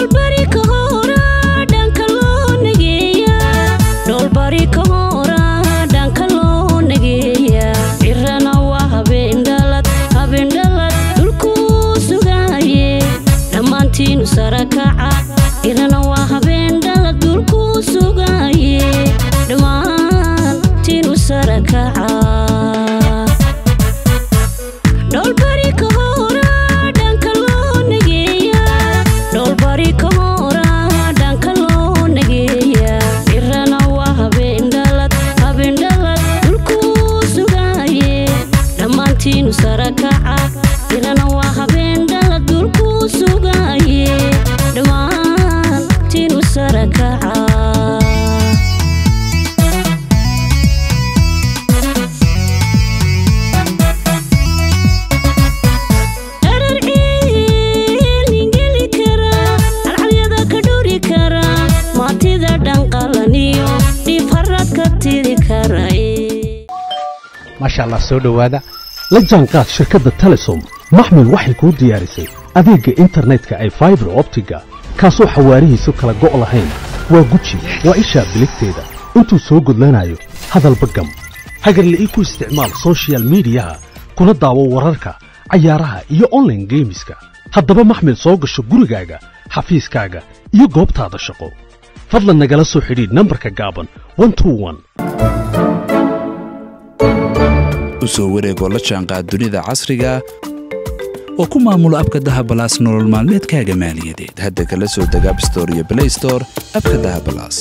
dhoolbari ka hora dhanka loo nageeya dhoolbari ka hora dhanka loo nageeya cirana waa habeendhalad habeendhalad dhulkuu sugaaye dhammaantiinu sarakaca cirana waa habeendhalad dhulkuu sugaaye dhammaantiinu sarakaca dhoolbari ka hora dhanka loo nageeya dhoolbari ka hora dhanka loo nageeya cirana waa habeendhalad habeendhalad dhulkuu sugaaye dhammaantiinu sarakaca cirana waa habeendhalad dhulkuu sugaaye dhammaantiinu sarakaca dharar ciilingeli kara calcalyada ka dhuri kara maatida dhanqalaniyo dhiib harad ka tiri kara maasha allah soo dhowaada la jaanqaad shirkadda telesom maxmil waxay kuu diyaarisay adeegga internetka ay faibar optiga kaasoo xawaarihiisu kala go' lahayn waa guji waa ishaa biligteeda intuu soo gudlanayo hadalba gam hagarle ii ku isticmaal soshiyal miidiyaha kuna daawo wararka cayaaraha iyo onlaine geemiska haddaba maxmil soo gasho gurigaaga xafiiskaaga iyo goobtaada shaqo fadlan nagala soo xidhiidh nambarka gaaban 121 u soo wareegoo la jaanqaad dunida casriga oo ku maamulo abka dahabalaas nolol maalmeedkaaga maaliyadeed hadda kala soo deg abstore iyo blaystore abka dahabalaas